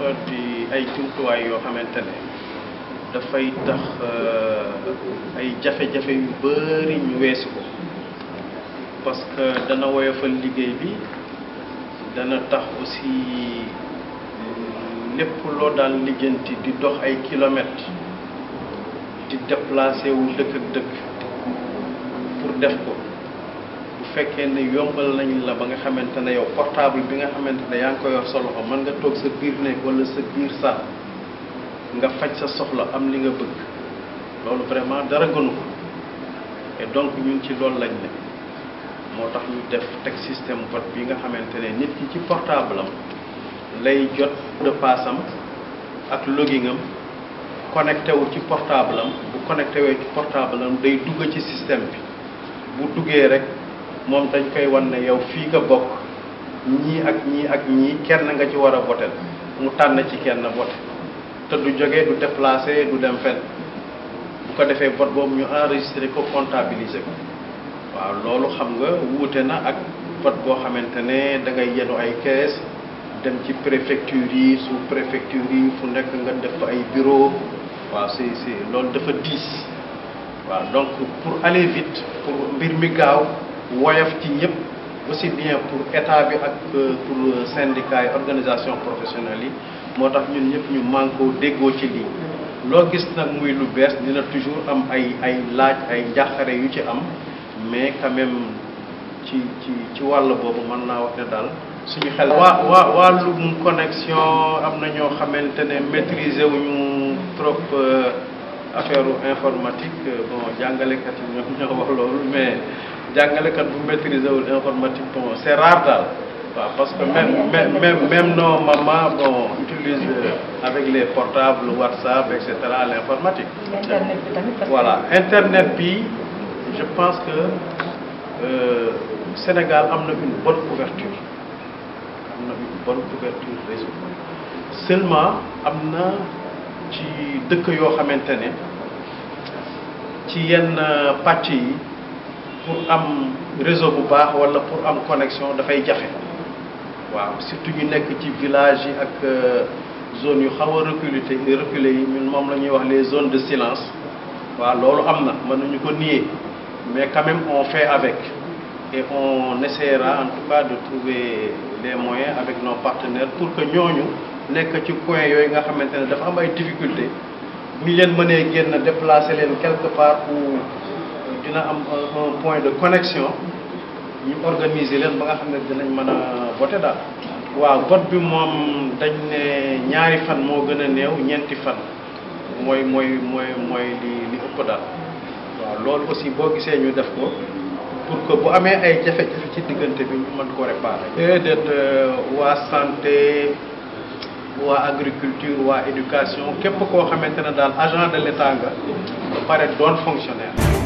dafa di ay jumtuwaay yoo xamante ne dafay tax ay jafe-jafe yu bari ñu weesu ko parce que dana woyofal liggéey bi dana tax aussi lépp loo daan lijjanti di dox ay kilomètres di déplacé wu dëkk ak dëkk pour def ko bu fekkee ne yombal nañ la ba nga xamante ne yow portable bi nga xamante ne yaa ngi ko yor sa loxo mën nga toog sa biir néeg wala sa biir saal nga faj sa soxla am li nga bëgg loolu vraiment dara gënu ko et donc ñun ci loolu lañ ne moo tax ñu def teg système vote bi nga xamante ne nit ki ci portable am lay jot de passe am ak login am connecté wu ci portable am bu connecté wee ci portable am day dugg ci système bi bu duggee rek moom dañ koy wan ne yow fii nga bokk ñii ak ñii ak ñii kenn nga ci war a votel mu tànn ci kenn vote te du jógee du déplacé du dem fenn bu ko defee vote boobu ñu enregistré ko comptabiliser ko waaw loolu xam nga wuute na ak vote boo xamante ne da ngay yenu ay kees dem ci préfecture yi sous préfecture yi fu nekk nga def fa ay bureau waaw c'est c'est loolu dafa diis waaw donc pour aller vite pour mbir mi gaaw woyof ci ñëpp aussi bien pour état bi ak pour syndicat yi organisation professionnelle yi moo tax ñun ñëpp ñu mànkoo déggoo ci lii loo gis nag muy lu bees dina toujours am ay ay laaj ay njàqare yu ci am mais quand même ci ci ci wàll boobu mën naa wax ne daal suñu xel waa waa wàllum connexion am na ñoo xamante ne maîtriser wuñu trop affaire informatique bon jàngalekat yi ñoom ñoo wax loolu mais jàngalekat bu maîtriser wul informatique bon c'est rare daal waaw parce que même même même nos mamans bon utilisent avec les portables WhatsApp et cetera l'informatique. internet bi tamit. voilà internet bi je pense que euh, Sénégal am na une bonne couverture am na une bonne couverture réseau seulement am na ci dëkk yoo xamante ne ci yenn pàcc yi pour am réseau bu baax walla pour am connexion dafay jafe waaw surtout ñu nekk ci village yi ak zone yu xaw a reculé reculé yi ñun moom la ñuy wax les zones de silence waaw loolu am na mënuñu ko nier mais quand même on fait avec et on essaiera en tout cas de trouver les moyens avec nos partenaires pour que ñooñu nekk ci coin yooyu nga xamante ne dafa am ay difficultés bu ñu leen mënee génn déplacer leen quelque part où dina am un point de connexion ñu organiser leen ba nga xam ne dinañ mën a voter daal. waaw vote bi moom dañ ne ñaari fan moo gën a néew ñeenti fan mooy mooy mooy mooy li li ëpp daal waaw loolu aussi boo gisee ñu def ko pour que bu amee ay jafe-jafe ci diggante bi ñu mën ko réparer. déedéet waa santé waa agriculture waa éducation képp koo xamante ne daal agent de l'État nga ba pare doon fonctionnaire.